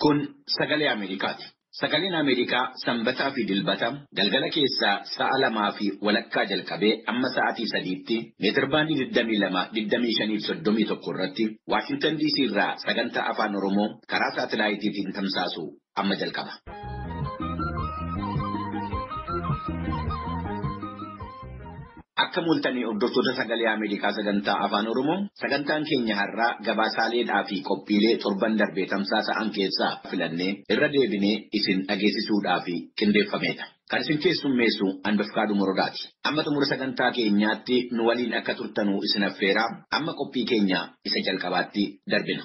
Kun sagalee Ameerikaati. Sagaleen Ameerikaa sanbataa fi dilbata galgala keessaa sa'a lamaa fi walakkaa jalqabee amma sa'aatii sadiitti meetirbaandii 22-25-31 irratti Waashintan DC irraa sagantaa afaan Oromoo karaa saatilaayitiitiin tamsaasu amma jalqaba. Akka mul'atanii hordoftoota sagalee Ameerikaa sagantaa afaan Oromoo sagantaan keenya har'aa gabaasaaleedhaa fi qophiilee torban darbee tamsaasa'an keessaa filannee irra deebinee isin dhageessisuudhaaf qindeeffameedha. Kan isin keessummeessu Anbafkaadhu Morodaati. Amma xumura sagantaa keenyaatti nu waliin akka turtanuu isin affeeraa amma qophii keenya isa jalqabaatti darbina.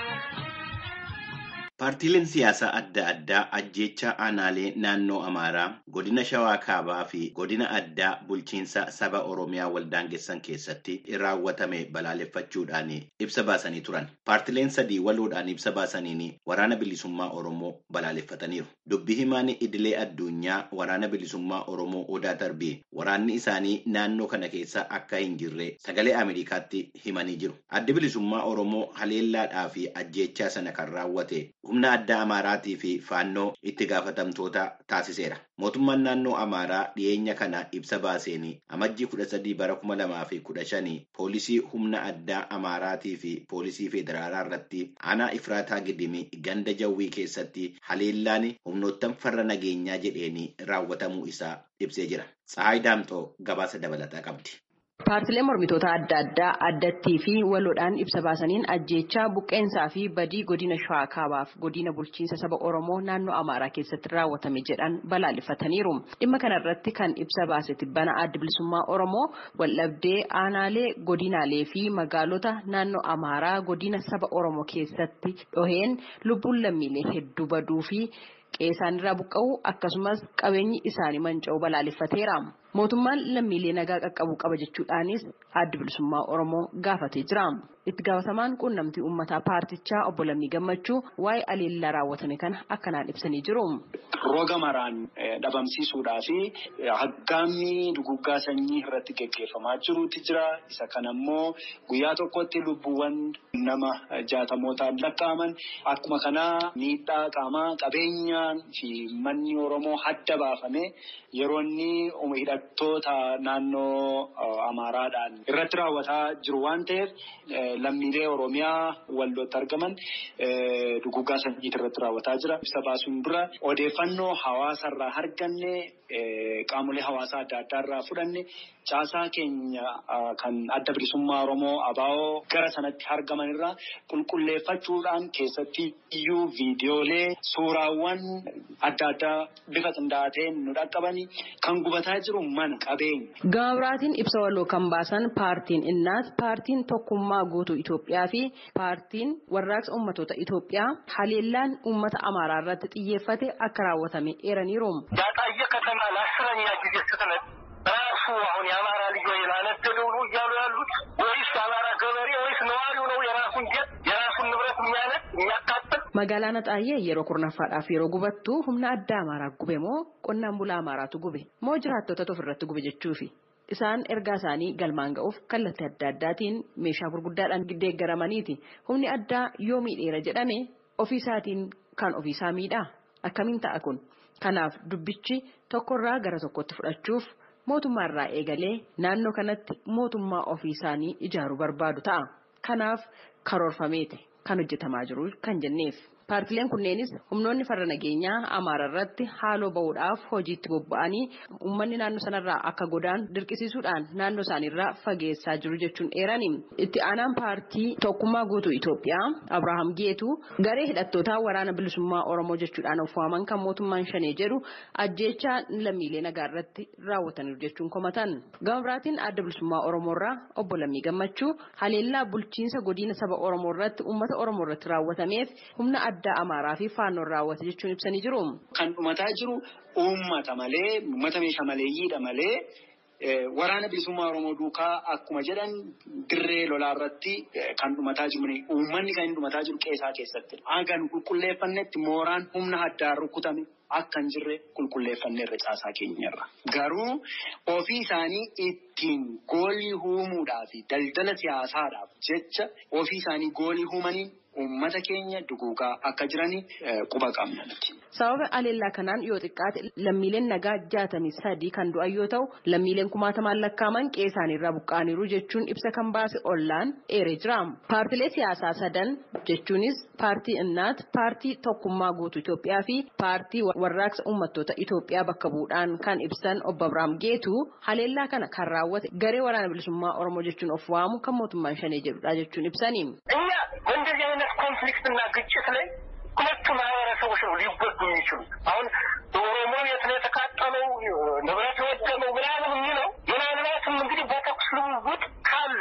Paartiileen siyaasaa adda addaa ajjeechaa aanaalee naannoo Amaaraa, godina Shawaa Kaabaa fi godina addaa bulchiinsa saba Oromiyaa waldaangessan keessatti raawwatame balaaleffachuudhaan ibsa baasanii turan. Paartiileen sadii waloodhaan ibsa baasaniin waraana bilisummaa Oromoo balaaleffataniiru. Dubbi himaan idilee addunyaa waraana bilisummaa Oromoo Odaa Tarbii waraanni isaanii naannoo kana keessa akka hin jirre sagalee Ameerikaatti himanii jiru. Addi bilisummaa Oromoo haleellaadhaa fi ajjeechaa sana kan raawwate humna addaa Amaaraatii fi faannoo itti gaafatamtoota taasiseera. Mootummaan naannoo Amaaraa dhiyeenya kana ibsa baaseen amajjii kudha sadii bara kuma lamaa fi kudha shanii poolisii humna addaa Amaaraatii fi poolisii federaalaa irratti aanaa Ifraataa Gidimii ganda jawwii keessatti haleellaan humnoottan farra nageenyaa jedheen raawwatamuu isaa ibsee jira. Tsahaay Daamxoo gabaasa dabalataa qabdi. Paartileen mormitoota adda addaa addattii fi waloodhaan ibsa baasaniin ajjeechaa buqqeensaa fi badii godina shawaa kaabaaf godina bulchiinsa saba oromoo naannoo amaaraa keessatti raawwatame jedhan balaaleffataniiru. Dhimma kanarratti kan ibsa baase tibbana adda bilisummaa oromoo waldhabdee aanaalee godinaalee fi magaalota naannoo amaaraa godina saba oromoo keessatti dhoheen lubbuun lammiilee hedduu baduu fi qeesaan irraa buqqa'uu akkasumas qabeenyi isaanii manca'uu balaaleffateera. Mootummaan lammiilee nagaa qaqqabuu qaba jechuudhaanis adda bilisummaa Oromoo gaafatee jira. Itti gaafatamaan quunnamtii uummataa paartichaa obbo Lammii Gammachuu waa'ee aleellaa raawwatame kana akkanaan ibsanii jiru. Roga maraan dhabamsiisuudhaa fi haggaamni duguggaa sanyii irratti geggeeffamaa jirutu jira. Isa kana immoo guyyaa tokkotti lubbuuwwan nama jaatamootaan lakkaa'aman akkuma kanaa miidhaa qaamaa qabeenyaan fi manni Oromoo hadda baafame yeroo inni hidhattoota naannoo Amaaraadhaan irratti raawwataa jiru waan ta'eef lammiilee Oromiyaa waldootti argaman duguggaa sanyiitii irratti raawwataa jira. Ibsa baasuun dura odeeffannoo hawaasarraa arganne qaamolee hawaasaa adda addaa irraa fudhanne caasaa keenya kan adda bilisummaa Oromoo ABO gara sanatti argaman irraa qulqulleeffachuudhaan keessatti iyyuu viidiyoolee suuraawwan adda addaa bifa qindaa'aa ta'een nu dhaqqabani kan gubataa jiru mana qabeenya. Gama biraatiin ibsa waloo kan baasan paartiin innaas paartiin tokkummaa guutuu Itoophiyaa fi paartiin warraaqsa ummatoota Itoophiyaa haleellaan uummata Amaaraa irratti xiyyeeffate akka raawwatame eeraniiru. ያጣየ ከተማ ለአስረኛ ጊዜ ስትነድ ራሱ አሁን የአማራ ልጆች ላነደደው ነው እያሉ ያሉት ወይስ የአማራ ገበሬ ወይስ ነዋሪው ነው የራሱን ጀት የራሱን ንብረት የሚያነድ የሚያቃጥል? Magaalaa Naxaayee yeroo kurnaffaadhaaf yeroo gubattu humna addaa Amaaraa gube moo qonnaan bulaa Amaaraatu gube moo jiraattota ofirratti gube jechuufi. Isaan ergaa isaanii galmaan ga'uuf kallattii adda addaatiin meeshaa gurguddaadhaan deeggaramaniiti. Humni addaa yoo miidheera jedhame ofiisaatiin kan ofiisaa miidhaa? Akkamiin ta'a kun? Kanaaf dubbichi tokkorraa gara tokkotti fudhachuuf mootummaarraa eegalee naannoo kanatti mootummaa ofii isaanii ijaaruu barbaadu ta'a. Kanaaf karoorfameeti kan hojjetamaa jiru kan jenneef. Paartileen kunneenis humnoonni farra nageenyaa Amaara irratti haaloo bahuudhaaf hojiitti bobba'anii uummanni naannoo sanarraa akka godaan dirqisiisuudhaan naannoo isaaniirraa fageessaa jiru jechuun eerani. Itti aanaan paartii tokkummaa guutuu Itoophiyaa Abrahaam Geetuu garee hidhattootaa waraana bilisummaa Oromoo jechuudhaan of waaman kan mootummaan shanee jedhu ajjeechaa lammiilee nagaa irratti raawwataniiru jechuun komatan. Gama biraatiin adda bilisummaa Oromoorraa obbo Lammii Gammachuu haleellaa bulchiinsa godina saba Oromoo irratti uummata Oromoo irratti raawwatameef humna addaa Amaaraa fi faannoon raawwate jechuun ibsanii jiru. Kan dhumataa jiru uummata malee uummata meeshaa maleeyyiidha malee waraana bilisummaa Oromoo duukaa akkuma jedhan dirree lolaa irratti kan dhumataa jiru uummanni kan dhumataa jiru qeesaa keessatti. Hagan qulqulleeffannetti mooraan humna addaan rukutame akka hin jirre qulqulleeffanneerra caasaa keenyarra. Garuu ofii isaanii ittiin goolii uumuudhaa fi daldala siyaasaadhaaf jecha ofii isaanii goolii uumaniin uummata keenya duguugaa akka jirani quba qabna nuti. Sababa aleellaa kanaan yoo xiqqaate lammiileen nagaa jaatamii sadii kan du'an yoo ta'u lammiileen kumaatamaan lakkaaman qe'ee isaaniirraa buqqa'aniiru jechuun ibsa kan baase ollaan eeree jira. Paartilee siyaasaa sadan jechuunis paartii innaat, paartii tokkummaa guutuu Itoophiyaa fi paartii warraaqsa uummattoota Itoophiyaa bakka bu'uudhaan kan ibsan obbo Abiraam Geetu haleellaa kana kan raawwate garee waraana bilisummaa Oromoo jechuun of waamu kan mootummaan shanee jedhudha jechuun ibsani. እኛ በእንደዚህ አይነት ኮንፍሊክትና ግጭት ላይ ሁለቱ ማህበረሰቦች ነው ሊጎዱ የሚችሉት። አሁን በኦሮሞ የት ነው የተቃጠለው ንብረት የወደመው ምናምን የሚለው ምናልባትም እንግዲህ በተኩስ ልውውጥ ካለ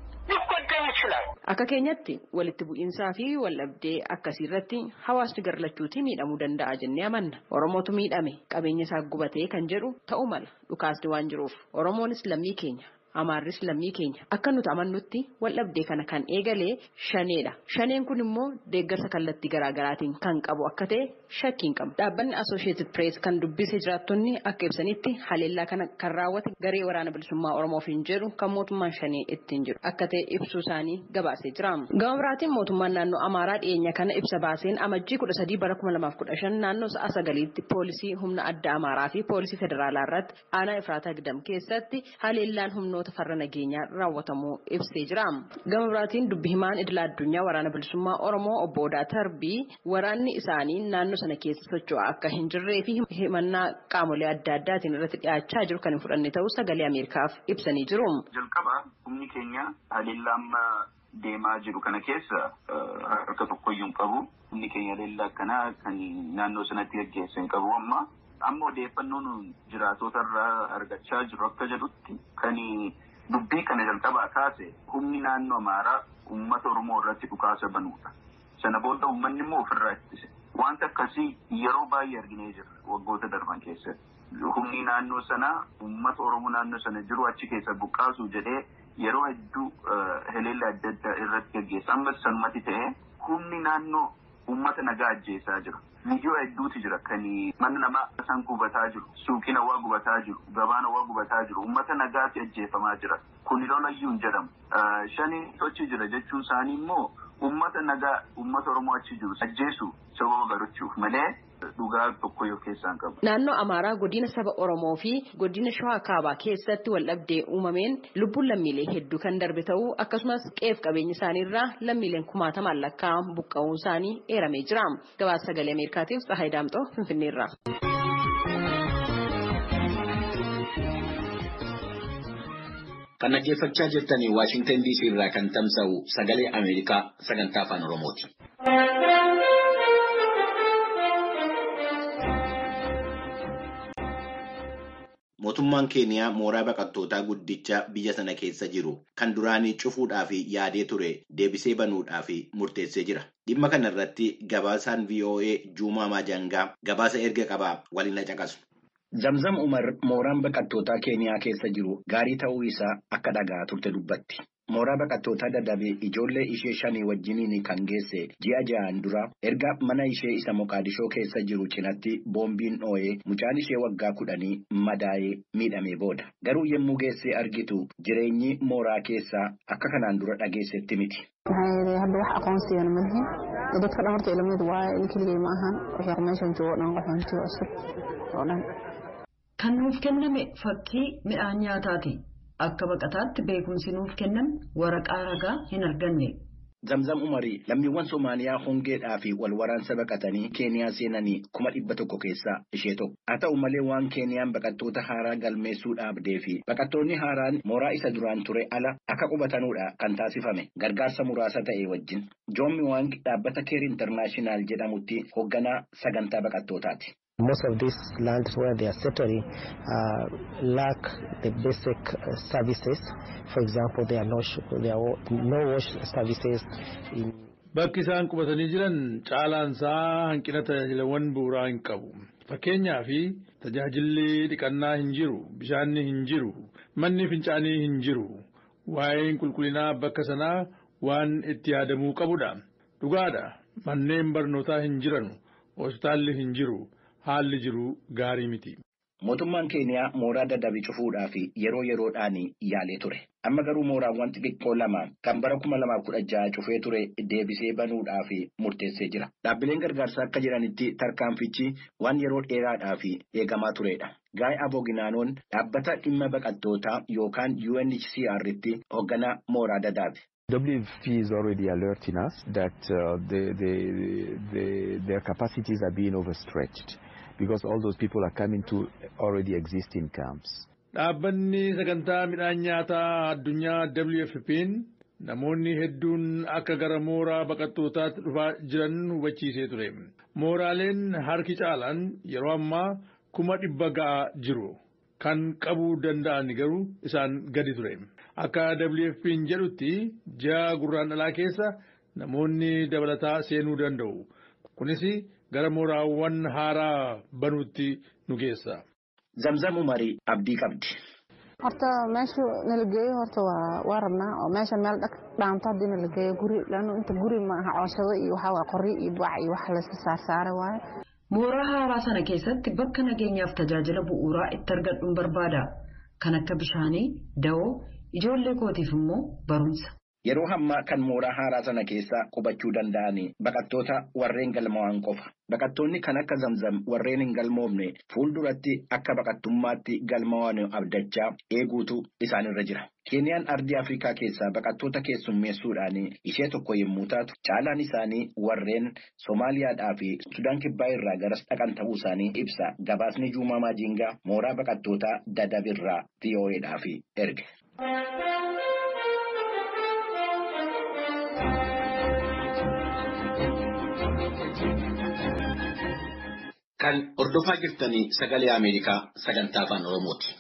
ሊጎዳ ይችላል። Akka keenyatti walitti bu'iinsaa fi waldhabdee akkasii irratti hawaasni garlachuutii miidhamuu danda'a jennee amanna. Oromootu miidhame qabeenya isaa gubatee kan jedhu ta'uu mala dhukaasni waan jiruuf Oromoonis lammii keenya. Amaarris lammii keenya akka nuti amannutti waldhabdee kana kan eegalee shaneedha. Shaneen kun immoo deeggarsa kallattii garaagaraatiin kan qabu akka ta'e shakkiin qabu. Dhaabbanni Associated Press kan dubbise jiraattonni akka ibsanitti haleellaa kana kan raawwate garee waraana bilisummaa Oromoof hin jedhu kan mootummaan shanee ittiin jiru akka ta'e ibsuu isaanii gabaasee jira. Gama biraatiin mootummaan naannoo Amaaraa dhiyeenya kana ibsa baaseen amajjii kudha sadii bara kuma lamaaf kudha shan naannoo sa'a sagaliitti poolisii humna adda Amaaraa fi poolisii federaalaa irratti aanaa Ifraataa Gidam keessatti haleellaan humnoota humnoota farra nageenyaa raawwatamuu ibsee jira. Gama biraatiin dubbi himaan idila addunyaa waraana bilisummaa Oromoo obbo Odaa Tarbii waraanni isaanii naannoo sana keessa socho'aa akka hin jirree fi himannaa qaamolee adda addaatiin irratti dhiyaachaa jiru kan hin fudhanne ta'uu sagalee Ameerikaaf ibsanii jiru. Jalqaba humni keenya haleellaa amma deemaa jiru kana keessa harka tokkoyyuu hin qabu. Humni keenya haleellaa akkanaa kan naannoo sanatti gaggeessu hin qabu amma. amma odeeffannoon jiraatota irraa argachaa jiru akka jedhutti kan dubbii kana jalqabaa kaase humni naannoo amaaraa uummata oromoo irratti dhukaasa banuudha. Sana booda uummanni immoo ofirraa ittise. Wanta akkasii yeroo baay'ee arginee jirra waggoota darban keessatti. Humni naannoo sanaa uummata oromoo naannoo sana jiru achi keessa buqqaasuu jedhee yeroo hedduu haleellaa adda addaa irratti gaggeessa. Ammas sanumatti ta'ee humni naannoo uummata nagaa ajjeesaa jira. Viidiyoo hedduutu jira kan mana namaa san gubataa jiru, suuqiin hawaa gubataa jiru, gabaan hawaa gubataa jiru, uummata nagaatti ajjeefamaa jira. Kun lolayyuu hin jedhamu. Shanii sochii jira jechuun isaanii immoo uummata nagaa uummata Oromoo achi jiru ajjeesu sababa barachuuf malee dhugaa tokko yoo keessaan qabu. Naannoo Amaaraa godina saba Oromoo fi godina Shawaa Kaabaa keessatti waldhabdee uumameen lubbuun lammiilee hedduu kan darbe ta'uu akkasumas qeef qabeenya isaaniirraa lammiileen kumaatamaan lakkaa'an buqqa'uu isaanii eeramee jira. Gabaasa sagalee Ameerikaatiif Tsahaay Daamxoo Finfinneerra. Kan dhaggeeffachaa jirtanii Waashingtan DC irraa kan tamsa'u sagalee Ameerikaa sagantaa afaan Oromooti. Mootummaan Keeniyaa mooraa baqattootaa guddicha biyya sana keessa jiru kan duraanii cufuudhaaf yaadee ture deebisee banuudhaaf murteessee jira. Dhimma kana irratti gabaasaan VOA Juumaa Maajangaa gabaasa erga qabaa waliin caqasu. Zamzam Umar mooraan baqattootaa Keeniyaa keessa jiru gaarii ta'uu isaa akka dhaga'aa turte dubbatti. Mooraa baqattootaa dadhabee ijoollee ishee shanii wajjiniin kan geesse ji'a ja'aan dura erga mana ishee isa Moqaadishoo keessa jiru cinatti boombiin dhoo'ee mucaan ishee waggaa kudhanii madaa'ee miidhamee booda. Garuu yommuu geessee argitu jireenyi mooraa keessaa akka kanaan dura dhageessetti miti. hadda wax aqoonsigan ma lihin dadka dhan horta ilamid waaye in keligay ma ahan wixii meeshan joogo dhan qaxoontiga cusub oo dhan Kan nuuf kenname fakkii midhaan nyaataati. Akka baqataatti beekumsi nuuf kenname waraqaa ragaa hin arganne. Zamzam Umarii lammiiwwan Somaaliyaa hongeedhaa fi wal waraansa baqatanii Keeniyaa seenanii kuma dhibba tokko keessaa ishee tokko. Haa ta'u malee waan Keeniyaan baqattoota haaraa galmeessuu dhaabdee fi baqattoonni haaraan mooraa isa duraan ture ala akka qubatanuudha kan taasifame gargaarsa muraasa ta'e wajjin. Joommi Waang dhaabbata Keer Intarnaashinaal jedhamutti hoogganaa sagantaa baqattootaati. Most of these lands where they are settling uh, lack the basic uh, services. For example, there are no, there are no wash services in Bakki isaan qubatanii jiran caalaansaa hanqina tajaajilawwan bu'uuraa hin qabu. Fakkeenyaaf tajaajilli dhiqannaa hin jiru, bishaanni hin jiru, manni fincaanii hin jiru. Waa'een qulqullinaa bakka sanaa waan itti yaadamuu qabudha. Dhugaadha. Manneen barnootaa hin jiranu, hospitaalli hin jiru. haalli jiru gaarii miti. Mootummaan Keeniyaa mooraa dadhabii cufuudhaaf yeroo yeroodhaan yaalee ture. Amma garuu mooraawwan xixiqqoo lama kan bara kuma lamaaf kudha jaha cufee ture deebisee banuudhaaf murteessee jira. Dhaabbileen gargaarsaa akka jiranitti tarkaanfichi waan yeroo dheeraadhaaf eegamaa turedha. Gaa'e Abooginaanoon dhaabbata dhimma baqattootaa yookaan UNHCR'tti hoogganaa mooraa dadaabe. WFP is already alerting us that uh, the, the, the, their capacities are being overstretched because all those people are coming to already existing camps. Dhaabbanni sagantaa midhaan nyaataa addunyaa WFP'n namoonni hedduun akka gara mooraa baqattootaatti dhufaa jiran hubachiisee ture. Mooraaleen harki caalaan yeroo ammaa kuma dhibba ga'aa jiru. Kan qabuu danda'an garuu isaan gadi ture. Akka WFP'n jedhutti ji'a gurraandhalaa keessa namoonni dabalataa seenuu danda'u. Kunis gara mooraawwan haaraa banuutti nu geessa. Zamzam Umarii abdii qabdi. horta meesha nala geeyo horta waa rabnaa oo meesha meel dhaanto haddii nala geeyo guri lano inta guri maaha cooshado iyo waxaa waa qoryo iyo bac iyo wax layska saarsaaray waaye. Mooraa haaraa sana keessatti bakka nageenyaaf tajaajila bu'uuraa itti argadhuun barbaada. Kan akka bishaanii, dawoo, ijoollee kootiif immoo barumsa. Yeroo hammaa kan mooraa haaraa sana keessa qubachuu danda'an baqattoota warreen galmaa'an qofa. Baqattoonni kan akka zamzam warreen hin galmoofne fuulduratti akka baqattummaatti galmaa'an abdachaa eeguutu isaanirra jira. Keeniyaan ardii Afrikaa keessaa baqattoota keessummeessuudhaan ishee tokko yommuu taatu caalaan isaanii warreen Somaaliyaadhaa fi Sudaan Kibbaa irraa garas dhaqan ta'uu isaanii ibsa. Gabaasni Juumaa Maajingaa mooraa baqattootaa Dadabirraa VOAdhaaf erge. Kan hordofaa jirtanii sagalee Ameerikaa sagantaa afaan Oromooti.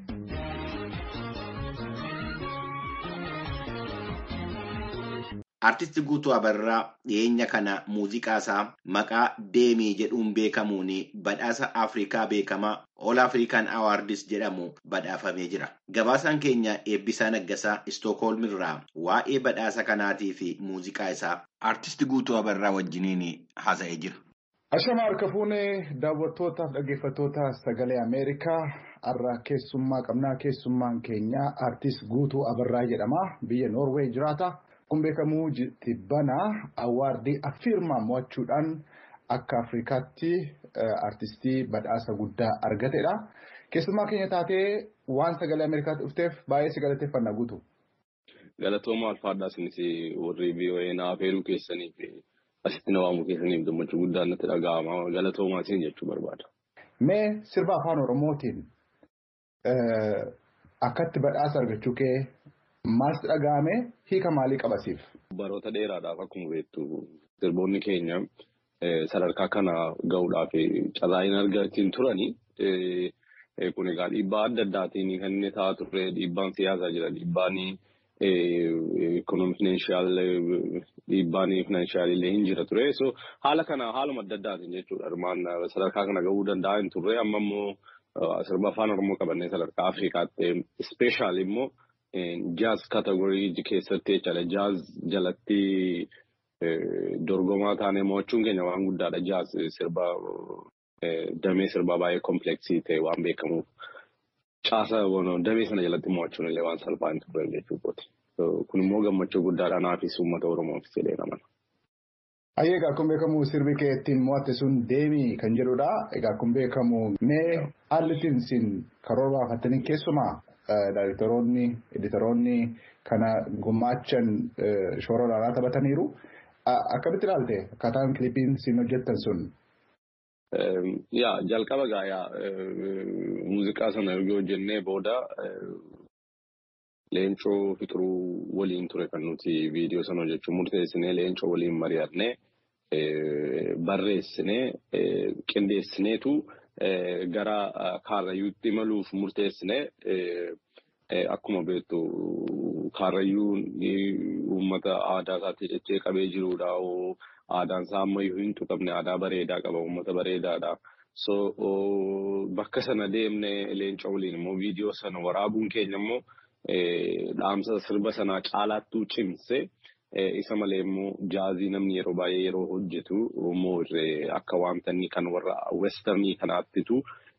Artisti Guutuu Abarraa dhiyeenya kana muuziqaasaa maqaa Deemii jedhuun beekamuun badhaasa Afrikaa beekamaa All African Awards jedhamu badhaafamee jira. Gabaasaan keenya Eebbisaa Naggasaa Istookholm irraa waa'ee badhaasa kanaatii fi muuziqaa isaa Artisti Guutuu Abarraa wajjiniin haasa'ee jira. Ashama harka fuunee daawwattootaaf dhaggeeffattoota sagalee Ameerikaa har'a keessummaa qabnaa keessummaan keenya artist Guutuu Abarraa jedhama biyya Noorweey jiraata. Kun beekamu tibbana awaardii affirmaa mo'achuudhaan akka Afrikaatti artistii badhaasa guddaa argatedha. Keessummaa keenya taatee waan sagalee Ameerikaatti dhufteef baay'ee si galateeffannaa guutu. Galatooma alfaadhaa isinis warri VOA naaf heeruu keessaniif asitti na waamuu keessaniif gammachuu guddaan natti dhaga'ama. Galatoomaa isin jechuu barbaada. Mee sirba afaan Oromootiin akkatti badhaasa argachuu kee maaltu dhaga'ame hiika maalii qabasiif? Baroota dheeraadhaaf akkuma beektu sirboonni keenya sadarkaa kana gahuudhaaf carraa hin argatiin turani. Kun egaa dhiibbaa adda addaatiin kan inni ta'aa turre dhiibbaan siyaasaa jira dhiibbaan ekonomiifinanshaal dhiibbaan finanshaal illee hin jira ture. So haala kana haaluma adda addaatiin jechuudha. Armaan sadarkaa kana gahuu danda'a hin turre amma immoo sirba afaan Oromoo qabannee sadarkaa Afrikaatti ispeeshaal immoo jaaz kategorii keessatti jechaadha. Jaaz jalatti dorgomaa taanee mo'achuun keenya waan guddaadha. Jaaz sirba damee sirbaa baay'ee kompleksii ta'e waan beekamuuf caasa damee sana jalatti mo'achuun illee waan salphaa hin turre jechuudha. Kun immoo gammachuu guddaadha naafis uummata Oromoof jedhee namana. Ayyee egaa kun beekamu sirbi kee ittiin mo'atte sun deemii kan jedhudha. Egaa kun beekamu mee haalli ittiin isin karoora baafattanii keessumaa daayirektoroonni, editoroonni kana gumaachan shoora olaanaa taphataniiru. Akkamitti ilaalte akkaataan kilipiin isin hojjettan sun? Yaa jalqaba gaayaa muuziqaa sana erga hojjennee booda leencoo fixuruu waliin ture kan nuti viidiyoo sana hojjechuu murteessinee leencoo waliin mari'annee barreessinee qindeessineetu gara kaarrayyuutti imaluuf murteessinee akkuma beektu kaarrayyuun uummata aadaa isaatti jechee qabee jirudha. Aadaan isaa ammayyuu hin tuqamne aadaa bareedaa qaba uummata bareedaadha. So bakka sana deemnee leencoo waliin immoo viidiyoo sana waraabuun keenya immoo dhaamsa sirba sanaa caalaattuu cimse isa malee immoo jaazii namni yeroo baay'ee yeroo hojjetu immoo akka wanta inni kan warra westernii kanaattitu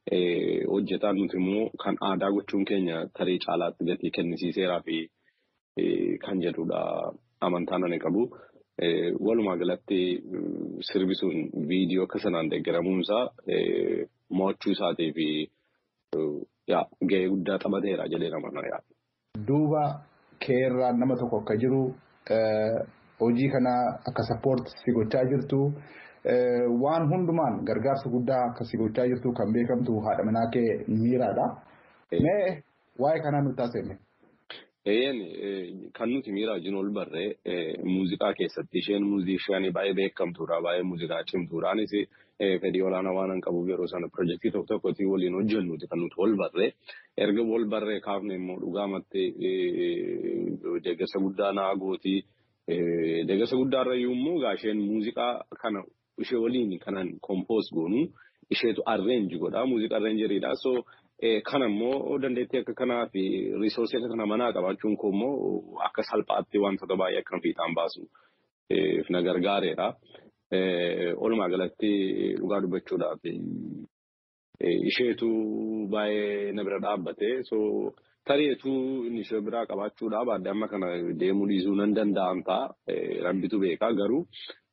hojjetan nuti immoo kan aadaa gochuun keenya tarii caalaatti gatii kennisiiseeraa fi kan jedhudha amantaan ani qabu. Walumaa galatti sirbi sun viidiyoo akka sanaan deeggaramuunsaa mo'achuu isaatii fi gahee guddaa taphateera jedhee nama yaada. Duuba keerraa nama tokko akka jiru hojii kana akka sappoort si gochaa jirtu waan hundumaan gargaarsa guddaa akka si gochaa jirtu kan beekamtu haadha manaa kee miiraadha. Mee waa'ee kanaa nutti haasa'e. Eeyyeen kan nuti miiraa wajjin ol barree muuziqaa keessatti isheen muuziishaanii baay'ee beekamtuudha baay'ee muuziqaa cimtuudha. Anis fedhii olaanaa waan qabuuf yeroo sana pirojektii tokko tokkotti waliin hojjennuti kan nuti ol barree erga ol barree kaafne immoo dhugaamatti deeggarsa guddaa naa gooti. Deeggarsa guddaarra immoo gaasheen muuziqaa kana ishee waliin kanan kompoos goonu isheetu arreenji godha muuziqaa arreenjeriidha. So Kana immoo dandeettii akka kanaa fi riisoorsii akka kana manaa qabaachuun koo immoo akka salphaatti wantoota baay'ee akka fiixaan baasu na gargaareera. Walumaa galatti dhugaa dubbachuudhaaf isheetu baay'ee na bira dhaabbate. So tareetu inni ishee biraa qabaachuudhaaf adda amma kana deemuu dhiisuu nan danda'an ta'a. Rabbitu beekaa garuu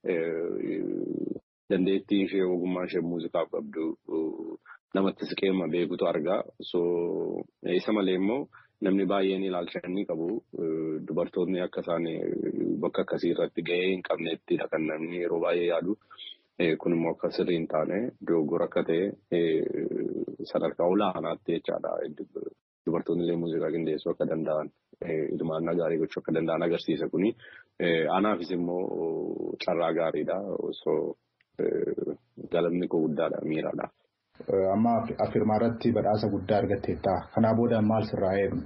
dandeettii ishee ogummaa ishee muuziqaaf qabdu. namatti siqeema beekutu argaa. So isa malee immoo namni baay'een ilaalcha inni qabu dubartoonni akka isaan bakka akkasii irratti gahee hin qabnettidha kan namni yeroo baay'ee yaadu. Kun immoo akka sirrii hin taane dogoggora akka ta'e sadarkaa olaanaatti jechaadha. Dubartoonni illee muuziqaa qindeessuu akka danda'an hirmaannaa gaarii gochuu akka danda'an agarsiisa kuni. Anaafis immoo carraa gaariidha. So galanni koo guddaadha miiraadha. amma afirmaa irratti badhaasa guddaa argatteetta. Kanaa booda maal sirraa eegnu?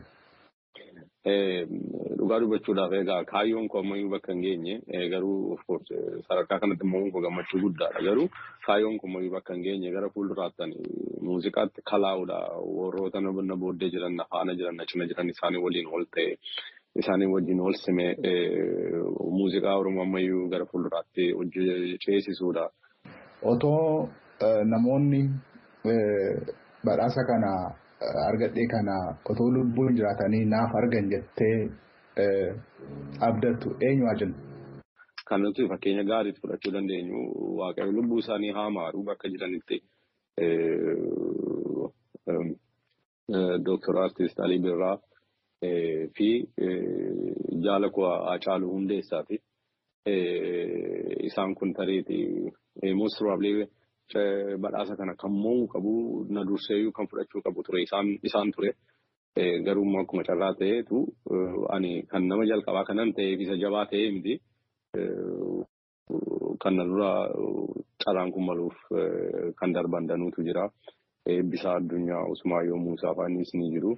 Dhugaa dubbachuudhaaf egaa kaayyoon koo ammayyuu bakka hin geenye garuu of course sadarkaa kanatti immoo koo gammachuu guddaadha garuu kaayyoon koo ammayyuu bakka hin geenye gara fuulduraatti muuziqaatti kalaa'uudha warroota na booddee jiran na faana jiran na cina jiran isaanii waliin ol ta'e isaanii wajjin ol sime muuziqaa oromoo ammayyuu gara fuulduraatti hojii ceesisuudha. Otoo namoonni badhaasa kana argadhee kana otoo lubbuun jiraatanii naaf argan jettee abdattu eenyu jennu. Kan nuti fakkeenya gaariitti fudhachuu dandeenyu waaqayyo lubbuu isaanii haa maaru bakka jiranitti Dooktar Artiist Alii Birraa fi jaala koo Hacaaluu Hundeessaa fi isaan kun tareeti most probably badhaasa kana kan mo'uu qabu na durseeyyuu kan fudhachuu qabu ture isaan ture. Garuu immoo akkuma carraa ta'eetu ani kan nama jalqabaa kanan ta'eef isa jabaa ta'ee miti. Kan na dura carraan kun maluuf kan darban danuutu jira. Eebbisaa addunyaa Usmaayyoo Muusaa fa'aanis ni jiru.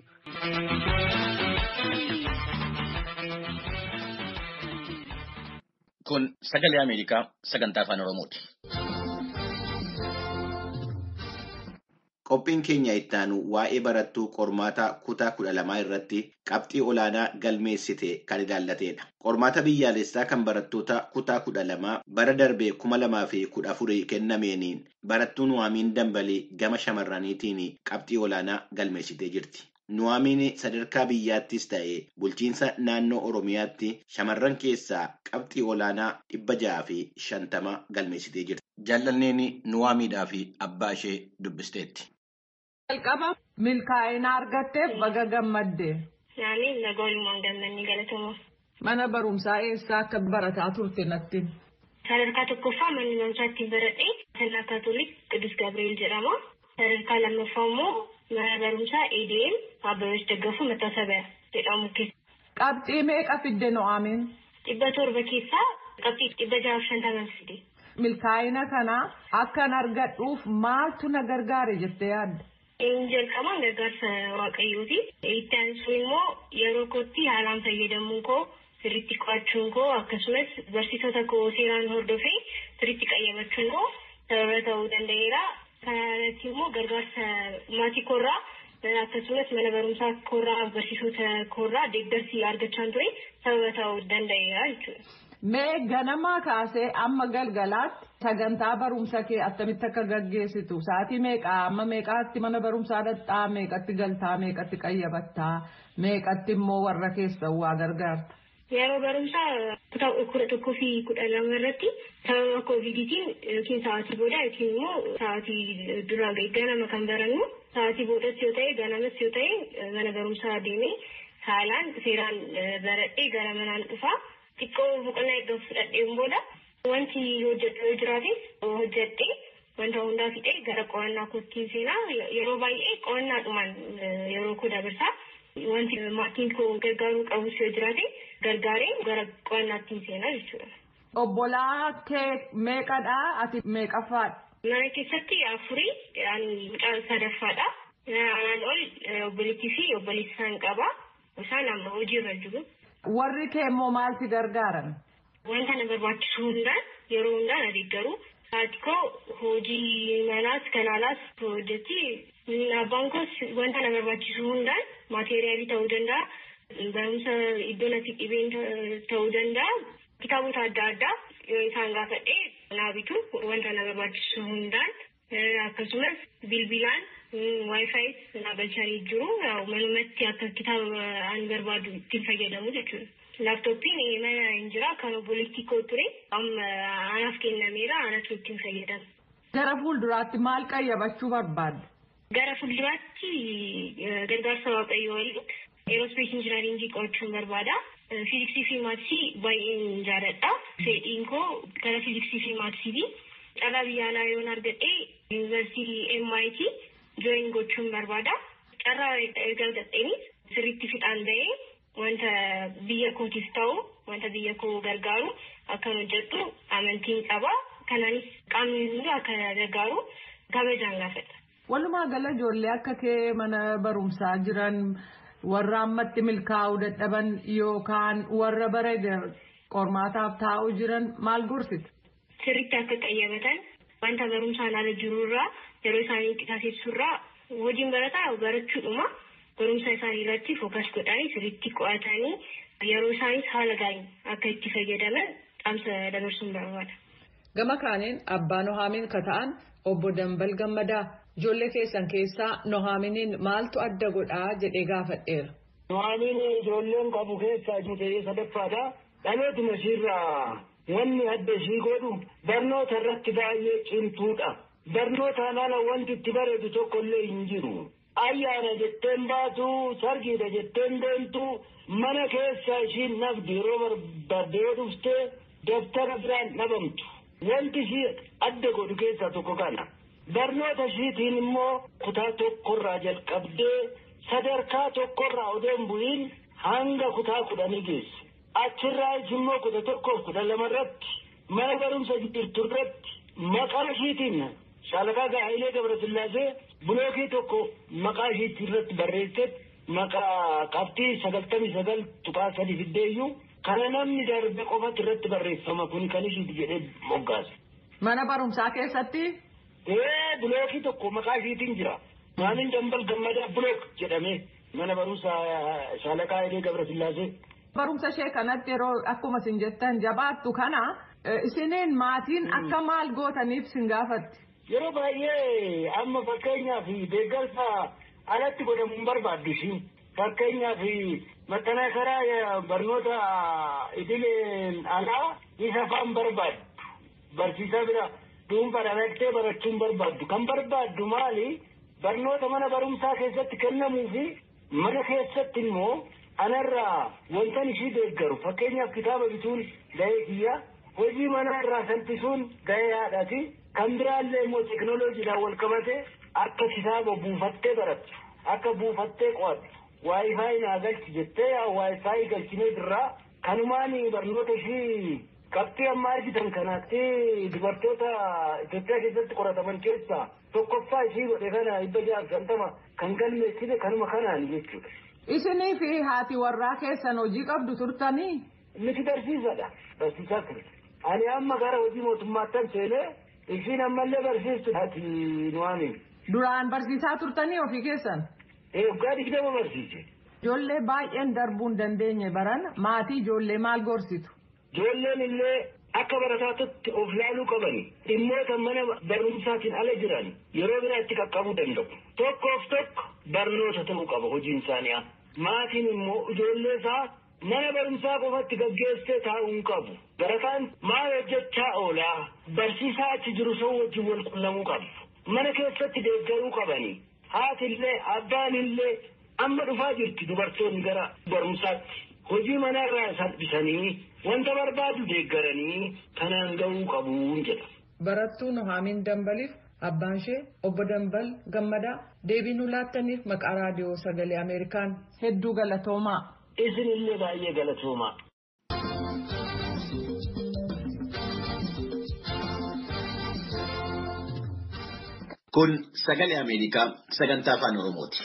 Kun sagalee Ameerikaa sagantaa afaan Oromooti. Qophiin keenya ittaanu waa'ee barattuu qormaata kutaa kudha lamaa irratti qabxii olaanaa galmeessite kan ilaallatedha. Qormaata biyyaalessaa kan barattoota kutaa kudha lamaa bara darbee kuma lamaa fi kudha afurii kennameeniin barattuun Nuwaamiin Dambalii gama shamarraniitiin qabxii olaanaa galmeessitee jirti. Nuwaamiin sadarkaa biyyaattis ta'ee bulchiinsa naannoo Oromiyaatti shamarran keessaa qabxii olaanaa dhibba jaha fi shantama galmeessitee jirti. Jaallanneen Nuwaamiidhaa fi abbaa ishee dubbisteetti. Jalqaba milkaa'ina argatteef baga gammadde. Naani nagoonumaan gammannii galatamu. Mana barumsaa eessaa akka barataa turte natti. Sadarkaa tokkoffaa manni barumsaa ittiin baradhe Sallaa Kaatoolik Qidus Gabriel jedhama. Sadarkaa lammaffaa immoo mana barumsaa EDM Abbabeech Daggafuu Mattasabiyaa jedhamu keessa. Qabxii meeqa fidde Nu'aamin? Dhibba torba keessaa qabxii dhibba jaha fi shantaman fide. Milkaa'ina kana akkan argadhuuf maaltu na gargaare jettee yaadda? Inni jalqabaan gargaarsa waaqayyooti. Itti aansu immoo yeroo kootti haalaan fayyadamuun koo sirriitti qo'achuun koo akkasumas barsiisota koo seeraan hordofee sirriitti qayyabachuun koo sababa ta'uu danda'eera. Kanarratti immoo gargaarsa maatii koorraa akkasumas mana barumsaa koorraa barsiisota koorraa deeggarsi argachaa ture sababa ta'uu danda'eera jechuudha. Mee ganamaa kaasee amma galgalaatti Sagantaa barumsa kee attamitti akka gaggeessitu sa'aatii meeqaa amma meeqaatti mana barumsaa dhaqxaa meeqatti galtaa meeqatti qayyabattaa meeqatti immoo warra keessa waa gargaarta. Yeroo barumsaa kutaa kudha tokkoo fi kudha lama irratti sababa koovidiitiin yookiin sa'aatii booda yookiin immoo sa'aatii duraa ganama kan barannu sa'aatii boodas yoo ta'e ganamas yoo ta'e mana barumsaa deemee haalaan seeraan baradhee gara manaan dhufaa xiqqoo boqonnaa eeggamu fudhadheen booda wanti hojjedhu yoo jiraates hojjedhee wanta hundaa fixee gara qo'annaa kootiin seenaa yeroo baay'ee qo'annaadhumaan yeroo koo dabarsaa wanti maatiin koo gargaaruu qabus yoo jiraate gargaaree gara qo'annaatti seenaa jechuudha. Obbolaa kee meeqadha ati meeqaffaadha? Mana keessatti afurii ani mucaa sadaffaadha. Anaan ol obboleettii fi obboleessi isaan qaba. Isaan amma hojiirra jiru. Warri kee immoo maalti gargaaran? Wanta na barbaachisu hundaan yeroo hundaan adeeggaru. Haati koo hojii manaas kan alaas hojjetti. Abbaan koos wanta na barbaachisu hundaan maateeriyaalii ta'uu danda'a. Barumsa iddoo natti dhibeen ta'uu danda'a. Kitaabota adda addaa yoo isaan gaafadhee naa bitu wanta na barbaachisu hundaan akkasumas bilbilaan waayifaayiis na galchanii jiru. Manumatti akka kitaaba an barbaadu ittiin fayyadamu jechuudha. Laaptooppiin mana hin jira kan obboleettii koo ture amma anaaf kennameera anatu ittiin fayyadamu. Gara fuulduraatti maal qayyabachuu barbaadda? Gara fuulduraatti gargaarsa waaqayyoo waliin eerospees injinaringii qo'achuun barbaada. Fiiziksii fi maatisii baay'een jaaladha. Fedhiin koo gara fiiziksii fi maatisiiti. Carraa biyya alaa yoon argadhe yuunivarsiitii MIT jooyin gochuun barbaada. Carraa erga argadheenis sirriitti fixaan ba'ee wanta biyya kootiif ta'u wanta biyya koo gargaaru akkan hojjedhu amantiin qaba. Kanaanis qaamni hundi akka gargaaru kabajaan gaafadha. Walumaa gala ijoollee akka kee mana barumsaa jiran warra ammatti milkaa'uu dadhaban yookaan warra bara qormaataaf taa'uu jiran maal gorsite? Sirriitti akka qayyabatan wanta barumsaan ala jirurraa yeroo isaanii qisaasessurraa hojiin barataa barachuudhuma barumsa isaanii irratti fookas godhanii sirriitti qo'atanii yeroo isaanis haala gaariin akka itti fayyadaman dhaamsa dabarsuun barbaada. Gama kaaniin abbaa Nohaamiin ka ta'an obbo Dambal Gammadaa ijoollee keessan keessaa Nohaaminiin maaltu adda godhaa jedhee gaafadheera. Nohaamiin ijoolleen qabu keessaa ishee sadaffaadha. Dhalootuma ishiirraa wanni adda ishii godhu barnoota irratti baay'ee cimtuudha. Barnootaan ala wanti itti bareedu tokko illee hin jiru. Ayyaana jetteen baatu, sargiidha jetteen deemtu, mana keessa ishiin nafdi yeroo barbaadde yoo dhuftee daftara biraan dhabamtu. Wanti ishii adda godhu keessaa tokko kana. Barnoota ishiitiin immoo kutaa tokkorraa jalqabdee sadarkaa tokkorraa odoo hin bu'iin hanga kutaa kudhanii geesse. Achirraas immoo kudha tokkoof kudha lama irratti mana barumsa jirtu irratti maqaa ishiitiin shaalakaa Gaa'ilee Gabrasillaasee bulookii tokko maqaa ishiitti irratti barreessee maqaa qabxii sagaltamii sagal tuqaa sadi fiddeeyyuu kana namni darbe qofatu irratti barreeffama kun kan ishiiti jedhee moggaase. Mana barumsaa keessatti? Ee bulookii tokko maqaa ishiitiin jira. Maamin dambal gammadaa bulook jedhamee mana barumsaa shaalakaa Gaa'ilee Gabrasillaasee. Barumsa ishee kanatti yeroo akkuma isin jettan jabaattu kana isiniin maatiin akka maal gootaniif sin gaafatti. Yeroo baay'ee amma fakkeenyaaf deeggarsa alatti godhamu hin barbaaddu ishiin. Fakkeenyaaf maxxana karaa barnoota idileen alaa isa fa'aan barbaaddu. Barsiisaa bira dhuunfaan dhaqxee barachuu hin barbaaddu. Kan barbaaddu maali? Barnoota mana barumsaa keessatti kennamuu fi mana keessatti immoo anarraa wantan ishii deeggaru fakkeenyaaf kitaaba bituun ga'ee kiyya hojii manaa irraa salphisuun ga'ee haadhaati kan biraallee immoo teekinooloojiidhaan wal qabate akka kitaaba buufattee barattu akka buufattee qo'attu waayifaayi naa galchi jettee waayifaayi galchinee birraa kanumaan barnoota ishii qabxii amma argitan kanaatti dubartoota Itoophiyaa keessatti qorataman keessaa tokkoffaa ishii godhe kana dhibba ja'a shantama kan galmeessine kanuma kanaan jechuudha. Isinii fi haati warraa keessan hojii qabdu turtanii? Miti barsiisadha. Barsiisaa ture. Ani amma gara hojii mootummaattan seenee ishiin ammallee barsiistu haati nuwaamin. Duraan barsiisaa turtanii ofii keessan? Ee waggaa digdama barsiise. Ijoollee baay'een darbuu hin dandeenye baran maatii ijoollee maal gorsitu? Ijoolleen illee akka barataatti of laaluu qabani dhimmoota mana barumsaatiin ala jiran yeroo biraa itti qaqqabuu danda'u tokkoof tokko barnoota ta'uu qaba hojiin isaanii maatiin immoo ijoollee isaa mana barumsaa qofatti gaggeessee taa'uu hin qabu barataan maal hojjechaa oolaa barsiisaa achi jiru sun wajjin wal qunnamuu qabu mana keessatti deeggaruu qabani haatillee abbaanillee amma dhufaa jirti dubartoonni gara barumsaatti hojii manarraa salphisanii wanta barbaadu deeggaranii kanaan ga'uu qabuun jedha. Barattuu Nuhaamiin Dambaliif abbaan ishee obbo Dambal Gammadaa deebii nu laattaniif maqaa raadiyoo sagalee Ameerikaan hedduu galatoomaa. Isinillee baay'ee galatoomaa. Kun sagalee Ameerikaa sagantaa afaan Oromooti.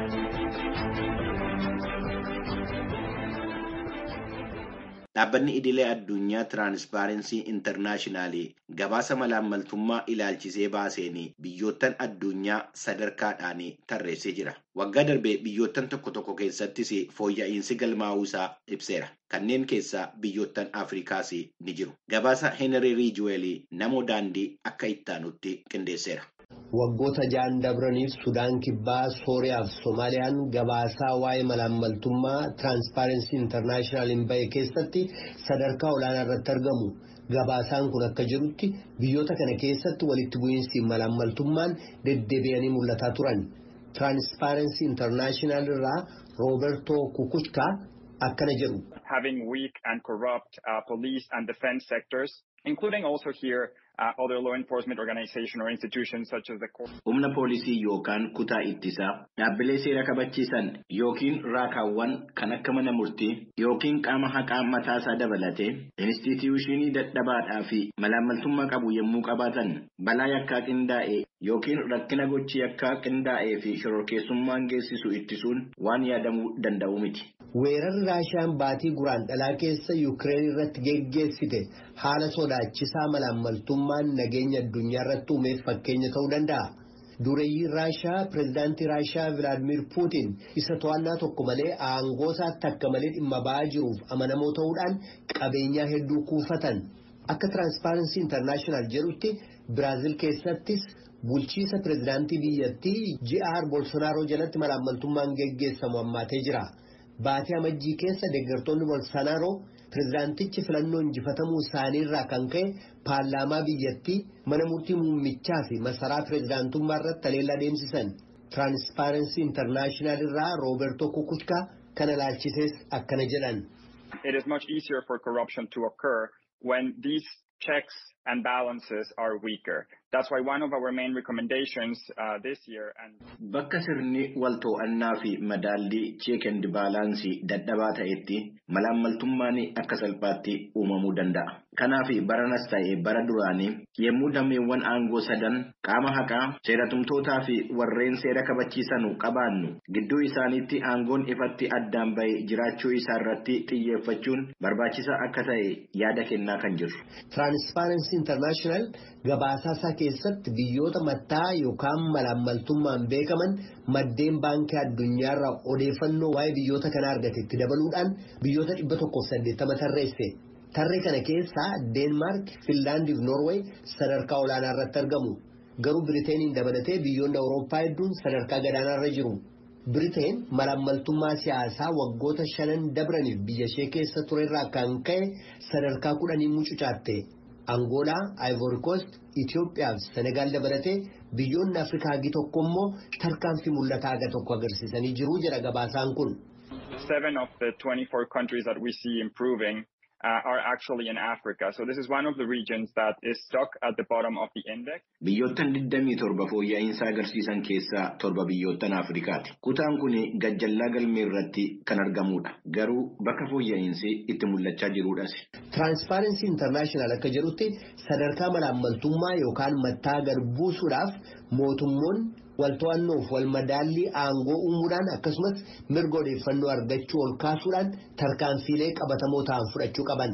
Dhaabbanni idilee addunyaa tiraanspaarensii intarnaashinaali gabaasa malaammaltummaa ilaalchisee baaseen biyyoottan addunyaa sadarkaadhaan tarreessee jira. Waggaa darbee biyyoottan tokko tokko keessattis fooyya'insi galmaa'uusaa ibseera. Kanneen keessaa biyyoottan Afrikaas ni jiru. Gabaasa Henry Ridgewell namoo daandii akka ittaanutti qindeesseera. Waggoota ja'an dabraniif Sudaan Kibbaa, Sooriyaa fi Soomaaliyaan gabaasaa waa'ee malaammaltummaa Tiraanspaarensii Intarnaashinaaliin bahe keessatti sadarkaa olaanaa irratti argamu. Gabaasaan kun akka jirutti biyyoota kana keessatti walitti bu'iinsi malaammaltummaan deddeebi'anii mul'ataa turan. Tiraanspaarensii Intarnaashinaal irraa Rooberto Kukuchkaa akkana jedhu. Having weak and corrupt uh, police and defense sectors, including also here uh, other law enforcement organizations or institutions such as the court. Humna poolisii yookaan kutaa ittisaa dhaabbilee seera kabachiisan yookiin raakaawwan kan akka mana murtii yookiin qaama haqaa mataasaa dabalatee instituushinii dadhabaadhaa fi malaammaltummaa qabu yommuu qabaatan balaa yakkaa qindaa'e yookiin rakkina gochii yakkaa qindaa'ee fi shororkeessummaan geessisu ittisuun waan yaadamuu danda'u miti. Weerarri Raashiyaan baatii guraan dhalaa keessa Yukireen irratti geggeessite haala sodaachisaa malaammaltummaan nageenya addunyaa irratti uumeef fakkeenya ta'uu danda'a. Dureeyyiin Raashiyaa pireezidaantii Raashiyaa Vilaadimir Puutiin isa to'annaa tokko malee aangoo isaatti akka malee dhimma ba'aa jiruuf amanamoo ta'uudhaan qabeenyaa hedduu kuufatan. Akka Tiraanspaarensii Intarnaashinaal jedhutti Biraazil keessattis bulchiisa pireezidaantii biyyattii J.R. Bolsonaaroo jalatti malaammaltummaan geggeessamu hammaatee jira. Baatii amajjii keessa deeggartoonni Bolsonaaroo pireezidaantichi filannoo injifatamuu isaanii irraa kan ka'e paarlaamaa biyyattii mana murtii muummichaa fi masaraa pireezidaantummaa irratti haleellaa deemsisan. Tiraanspaarensii Intarnaashinaal irraa Rooberto Kukuchkaa kana ilaalchisees akkana jedhan. It is much easier for corruption to occur when these checks and balances are weaker. That's why one of our main recommendations uh, this year and Bakka sirni wal to'annaa fi madaallii cheek and baalaansii dadhabaa ta'etti malaammaltummaan akka salphaatti uumamuu danda'a. Kanaaf baranas ta'e bara duraanii yommuu dameewwan aangoo sadan qaama haqaa seeratumtootaa fi warreen seera kabachiisanu qabaannu gidduu isaaniitti aangoon ifatti addaan bahe jiraachuu isaa irratti xiyyeeffachuun barbaachisaa akka ta'e yaada kennaa kan jiru. Tiraanspaarensii Intarnaashinaal gabaasaa isaa keessatti biyyoota mattaa yookaan malaammaltummaan beekaman maddeen baankii addunyaarraa odeeffannoo waa'ee biyyoota kanaa argate itti dabaluudhaan biyyoota dhibba tokkoof saddeettama tarreesse. Tarree kana keessaa Deenmaark, Finlaandii fi Noorweey sadarkaa olaanaa irratti argamu. Garuu Biriteeniin dabalatee biyyoonni Awurooppaa hedduun sadarkaa gadaanaa irra jiru. Biriteen malaammaltummaa siyaasaa waggoota shanan dabraniif biyya ishee keessa turerraa kan ka'e sadarkaa kudhanii mucucaatte. Angoolaa, Ivory Coast, Itoophiyaa fi Senegaal dabalatee biyyoonni Afrikaa hagi tokko immoo tarkaanfii mul'ataa haga tokko agarsiisanii jiru jedha gabaasaan kun. seven of the 24 countries that we see improving uh, are actually in Africa. So this is one of the regions that is stuck at the bottom of the index. Biyyoottan 27 fooyya'insa agarsiisan keessaa torba biyyoottan Afrikaati. Kutaan kun gajjallaa galmee irratti kan argamudha. Garuu bakka fooyya'insi itti mul'achaa jirudhas. Tiraanspaarensii Intarnaashinaal akka jedhutti sadarkaa malaammaltummaa yookaan mattaa gad buusuudhaaf mootummoonni wal to'annoof wal madaallii aangoo uumuudhaan akkasumas mirga odeeffannoo argachuu ol kaasuudhaan tarkaanfiilee qabatamoo ta'an fudhachuu qaban.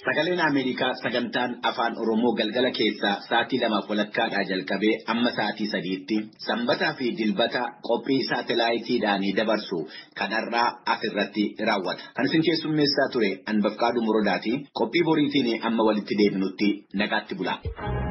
Sagaleen Ameerikaa sagantaan afaan Oromoo galgala keessaa sa'aatii lamaaf walakkaadhaa jalqabee amma sa'aatii sadiitti sanbataa fi dilbata qophii saatalaayitiidhaan dabarsu kanarraa asirratti raawwata. Kan isin keessummeessaa ture Anbafqaaduu Morodaati. Qophii boriitiin amma walitti deebinutti nagaatti bula.